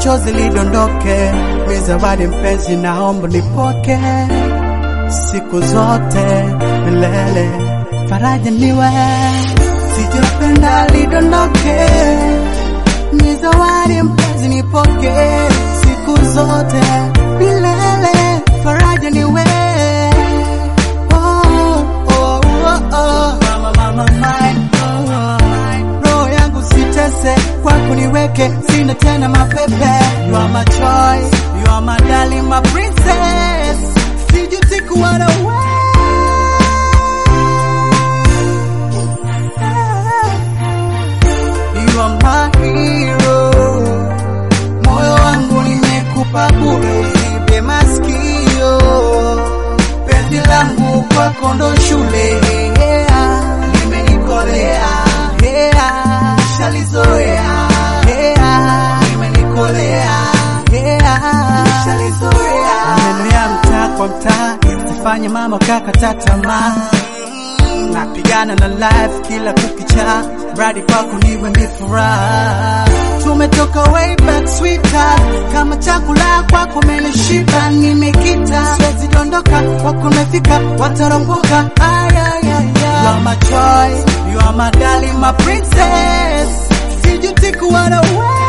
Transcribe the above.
chozi lidondoke, mi zawadi mpenzi, naomba nipoke siku zote milele, faraja niwe, sijapenda lidondoke, mi zawadi mpenzi, nipoke siku zote milele, faraja niwe oh, oh, oh, oh. Mama, mama, mine, oh, oh. roho yangu sitese kwako niweke, sina tena mapepe. You are my choice, you are my darling, my princess, sijuti kuwa na wewe. You are my hero, moyo wangu nimekupa bure, usibe masikio, penzi langu kwako ndo shule, yeah, limenikolea, yeah, shalizoea, yeah, limenikolea, yeah, shalizoea. Maneno ya mtaa kwa mtaa sifanye mama kakata tamaa napigana na life kila kukicha, mradi kwako niwe ni furaha. Tumetoka way back sweetheart, kama chakula kwako menishiba, nimekita siwezi dondoka, kwako nimefika, wataropoka. Ay, ay, ay, ay. You are my choice, you are my darling, my princess, sijuti kuwa na wewe.